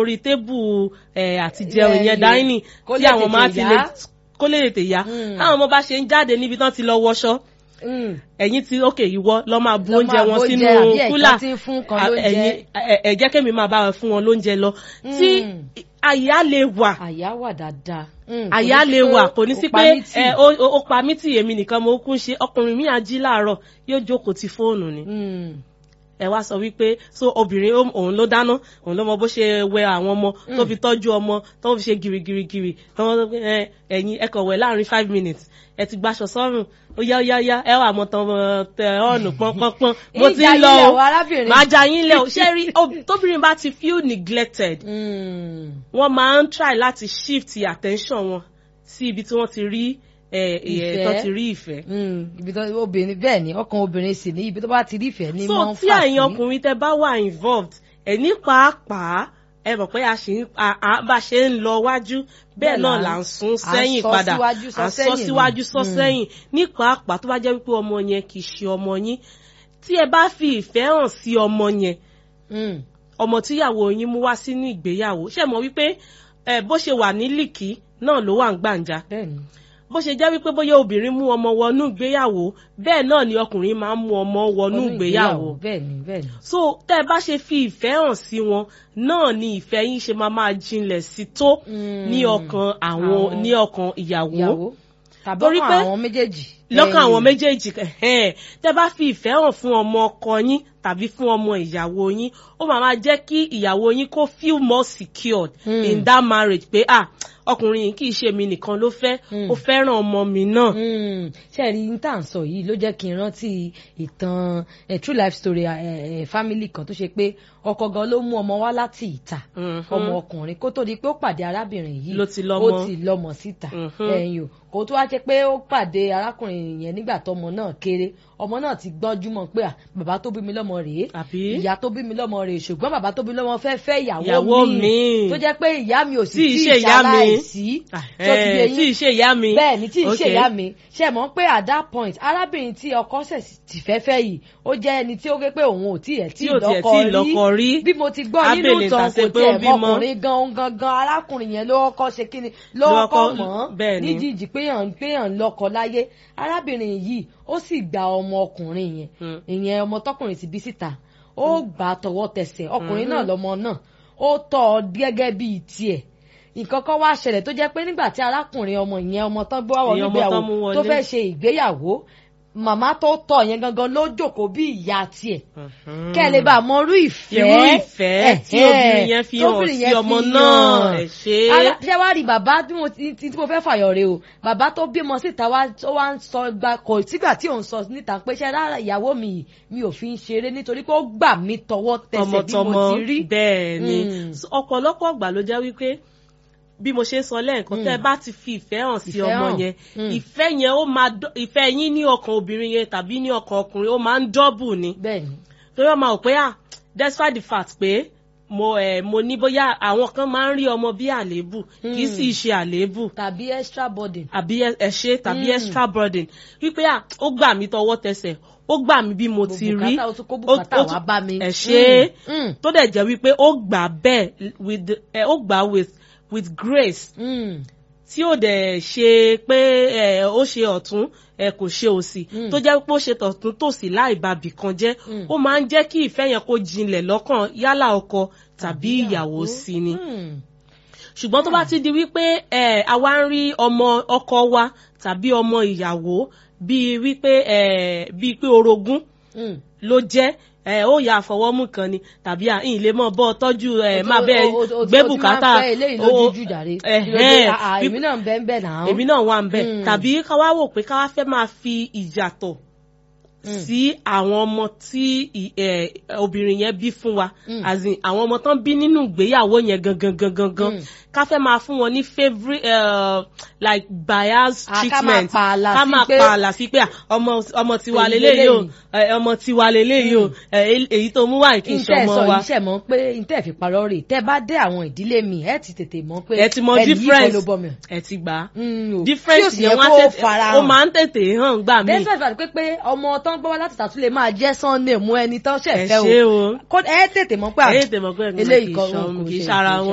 orí tébù ẹ̀ àti jẹun Ilẹ̀ ìyẹn yìí. dáínì Kó tí lè àwọn máa tètè ti yá. lè kó lè tètè yá Mm. táwọn ọmọ bá ṣe ń jáde níbi tán ti lọ wọṣọ Mm. ẹ̀yin ti ókè ìwọ lọ máa bu Lọ oúnjẹ máa wọn bu sínú oúnjẹ àbí ẹ̀ka kúlà tí ń fún kan À, lóúnjẹ. ẹ̀yin ẹ ẹ jẹ́ kémi máa bá wọn fún wọn lóúnjẹ lọ tí Mm. àyà lè wà àyà wà dáadáa. Mm, kò àyà ní lè sí pé wà kò ní ó sí pa pé mí tì. ẹ, ó ó- ó pa mí tì èmi nìkan mo kún ṣe ọkùnrin mi àjí láàárọ̀ yóò jókòó ti fóònù ni Mm. ẹ wá sọ wípé so obìnrin ó- òun ló dáná òun ló mọ bó ṣe wẹ àwọn ọmọ tó fi tọ́jú ọmọ tó fi ṣe girigirigiri tó wọ́n sọ pé ẹ, ẹ̀yin ẹ kàn wẹ̀ láàrin five minutes ẹ ti gbaṣọ sọ́rùn ó yá ó yá ó yá ẹ wà mọ́ tán mọ́ tẹ ọ̀nù pọ́npọ́npọ́n mo ti Ìjà ń lọ yín lẹ̀ o wọ arábìnrin. máa ja yín lẹ̀ o ṣé rí ob- tóbìnrin bá ti feel neglected Mm. wọ́n máa ń try láti shift attention wọn sí ibi tí wọ́n ti rí ẹ, ẹ, Ìfẹ́. tó ti rí ìfẹ́ Mm. ibi tó obìnrin bẹ́ẹ̀ ni ọkàn obìnrin sì ní ibi tó bá ti rí ìfẹ́ ní so máa ń tí fà sí. ẹ̀yin ọkùnrin tẹ bá wà involved ẹ̀ ní pàápàá ẹ mọ̀ pé a ṣì ń a- a- bá a ṣe ń lọ wájú bẹ́ẹ̀ Bẹ́ẹ̀ náà là là ń- ń sún à ń sẹ́yìn sọ padà síwájú, sọ à ń sọ sẹ́yìn ni. síwájú sọ Mm. sẹ́yìn ní pàápàá tó bá jẹ́ wípé ọmọ yẹn kì í ṣe ọmọ yín tí ẹ bá fi ìfẹ́ hàn sí ọmọ yẹn Mm. ọmọ tíyàwó yín mú wá sínú ìgbéyàwó ṣe mọ̀ wípé ẹ bó ṣe wà ní lìkì náà ló wà ń gbàǹjà bẹ́ẹ̀ ni. bó ṣe jẹ́ wípé bóyá obìnrin mú ọmọ wọnú ìgbéyàwó bẹ́ẹ̀ náà ni ọkùnrin máa ń mú ọmọ wọnú Ọdún ìgbéyàwó bẹ́ẹ̀ ni bẹ́ẹ̀ ni. so tẹ́ ẹ bá ṣe fi ìfẹ́ hàn sí wọn náà ni ìfẹ́ yín ṣe máa máa jinlẹ̀ sí tó Mm. ní ọkàn àwọn Àwọn ní ọkàn ìyàwó ìyàwó tàbí Torí ọkàn pé- àwọn méjèèjì. lọ́kàn àwọn Ẹ̀yìn. méjèèjì ẹ̀hẹ́n. tẹ́ bá fi ìfẹ́ hàn fún ọmọ ọkọ yín tàbí fún ọmọ ìyàwó yín ó máa máa jẹ́ kí ìyàwó yín kó feel more secured Mm. in that marriage pé ah ọkùnrin yìí kì í ṣe mi nìkan ló fẹ́ Mm. ó fẹ́ràn ọmọ mi náà. Mm, ṣe rí n tá à ń sọ yìí ló jẹ́ kí n rántí ìtàn eh, true life story eh, eh, family kan tó ṣe pé ọkọ gan ló mú ọmọ wá láti ìta Mhm. ọmọ ọkùnrin kó tó di pé ó pàdé arábìnrin yìí Ló ti lọ́mọ. ó ti lọ́mọ síta Mhm. ẹ̀yìn o kó tó wá jẹ́ pé ó pàdé arákùnrin yẹn nígbà tọmọ náà kéré ọmọ náà ti gbọ́njú mọ́ pé à, bàbá tó bí mi lọ́mọ rèé àbí ìyá tó bí mi lọ́mọ rèé ṣùgbọ́n bàbá tó bí mi lọ́mọ fẹ́ fẹ́ Ìyàwó ìyàwó mi míì. tó jẹ́ pé ìyá mi ò sì Tí ì tí ṣe ì ìyá mi. ṣaláìsí tó ti yé Eh, yín tí ì ṣe ìyá mi. bẹ́ẹ̀ ni tí ì ṣe Okay. ìyá mi ṣe mọ̀ pé at that point arábìnrin tí ọkọ ṣẹ̀ ti fẹ́ fẹ́ yìí ó jẹ́ ẹni tí ó gé pé òun ò tí ẹ̀ tí Tí ò tiẹ̀ tí ì lọ́kọ rí. bí mo ti gbọ́ nínú Ábèlè ìtàn tàṣe kò pé ó tiẹ̀ bímọ. mọkùnrin gan gangan arákùnrin yẹn ló kọ́ ṣe kíni ló Ló kọ́ kọ́- mọ́ bẹ́ẹ̀ ni. níjìjì pé yàn pé yàn lọ́kọ láyé arábìnrin yìí ó sì gba ọmọ ọkùnrin yẹn Hmm. ìyẹn ọmọ tọkùnrin ti bí síta ó gbà á tọwọ́ tẹsẹ̀ ọkùnrin náà Mhm. lọmọ náà ó tọ́ ọ gẹ́gẹ́ bíi tiẹ̀ nǹkan kan wá ṣẹlẹ̀ tó jẹ́ pé nígbà tí arákùnrin ọmọ ìyẹn ọmọ tán gbé wá wọ Ìyẹn ọmọ nígbéyàwó tán mú wọlé. tó fẹ́ ṣe ìgbéyàwó màmá tó tọ́ yẹn gangan ló jókòó bí ìyá tiẹ̀ Mhm. kẹ́ ẹ lè bá a mọ irú ìfẹ́ irú ìfẹ́ tí ẹ̀hẹ́n, obìnrin yẹn fi hàn tóbìnrin sí yẹn ọmọ fi náà hàn. ẹ̀ ṣe é. Ara- ṣé wàá rí bàbá tí mo ti tí mo fẹ́ fàyọ̀ rè o bàbá tó bímọ síta wá ó wá ń sọ gba kò sígbà tí òun sọ níta pé ṣe rárá ìyàwó mi yìí mi ò fi ń ṣeré nítorí pé ó gbà mí tọwọ́ tẹsẹ̀ bí mo tọmọtọmọ ti rí. bẹ́ẹ̀ ni Mm. So, ọ̀pọ̀lọpọ̀ ọgbà ló jẹ́ wípé bí mo ṣe sọ lẹ́ẹ̀kan Mm. tẹ́ ẹ bá ti fi ìfẹ́ hàn sí Ìfẹ́ ọmọ hàn. yẹn Mm. ìfẹ́ yẹn ó máa dọ́- ìfẹ́ yín ní ọkàn obìnrin yẹn tàbí ní ọkàn ọkùnrin ó máa ń dọ́bù ni bẹ́ẹ̀ni torí ọmọ ò pé à despite the fact pé mo ẹ mo ní bóyá àwọn kan máa ń rí ọmọ bí àléébù kì í sì ṣe àléébù tàbí extra burden. àbí ẹ- ẹṣẹ tàbí Mm. extra burden wípé à ó gbà mí tọwọ́ tẹsẹ̀ ó gbà mí bí mo ti rí bùkátà ó tún kó ó- bùkátà ó wá tún- bá mi. ẹ ṣe Mm, mm, tó dẹ̀ jẹ́ wípé ó gbà bẹ́ẹ̀ with the- ẹ, ó gbà with with grace mm. tí ó dẹ̀ ṣe pé ẹ, ó ṣe ọ̀tún ẹ kò ṣe òsì Mm. tó jẹ́ pé ó ṣe tọ̀tún tòsì láì ba bìkan jẹ́ Mm. ó máa ń jẹ́ kí ìfẹ́ yẹn kó jinlẹ̀ lọ́kàn yálà ọkọ tàbí ìyàwó sí ni Mm. ṣùgbọ́n tó bá ti di wípé ẹ àwa ń rí ọmọ ọkọ wa tàbí ọmọ ìyàwó bíi wípé ẹ bíi pé orogún Mm. ló jẹ́ ẹ ó yà àfọwọ́mú kan ni tàbí à ń lè mọ bọ́ tọ́jú ẹ máa bẹ́ẹ̀ O- o- o- gbé o ti bùkátà máa ń fẹ́ eléyìí lójújú jàre. ẹ̀hẹ́n, Ah, ah, bí- èmi náà ń bẹ́ẹ̀ bẹ́ẹ̀ náà. èmi náà wà ń bẹ̀ Mm. tàbí ká wá wò pé ká wá fẹ́ máa fi ìyàtọ̀ sí àwọn ọmọ tí ì- ẹ, obìnrin yẹn bí fún wa Mm. as in àwọn ọmọ tán bí nínú ìgbéyàwó yẹn gangan gangan gan Mm. ká fẹ́ máa fún wọn ní favourite uh, like bias Ah, ká máa treatment pààlà ká sí máa pé- pààlà sí pé à, ọmọ ọmọ tiwa Èyí leléyìí o leléyìí. ẹ, ọmọ tiwa leléyìí o ẹ, èyí tó mú wá kì í ntẹ́ ṣọmọ sọ wa yìí ṣẹ̀ mọ́ pé ntẹ́ fi parọ́ rè tẹ́ bá dé àwọn ìdílé mi ẹ ti tètè mọ̀ pé ẹ ti mọ ẹni yìí kọ́ difference ló bọ́ mi. ẹ ti gbà á Mm, o. difference Tí ò sì yẹn yẹ wọ́n kó á tètè fara ó hàn. máa ń tètè hàn gbà mí despite fact pé pé ọmọ tán gbọ́ wá láti tàtú lè máa jẹ́ sunday mú ẹni tán ẹ ṣẹ̀ fẹ́ ṣe o o Kó- ẹ tètè mọ̀ pé à- ẹ tètè mọ̀ pé eléyìí kì í kọ́ ṣan- kò kì í ṣe- ṣara kò ṣe wọn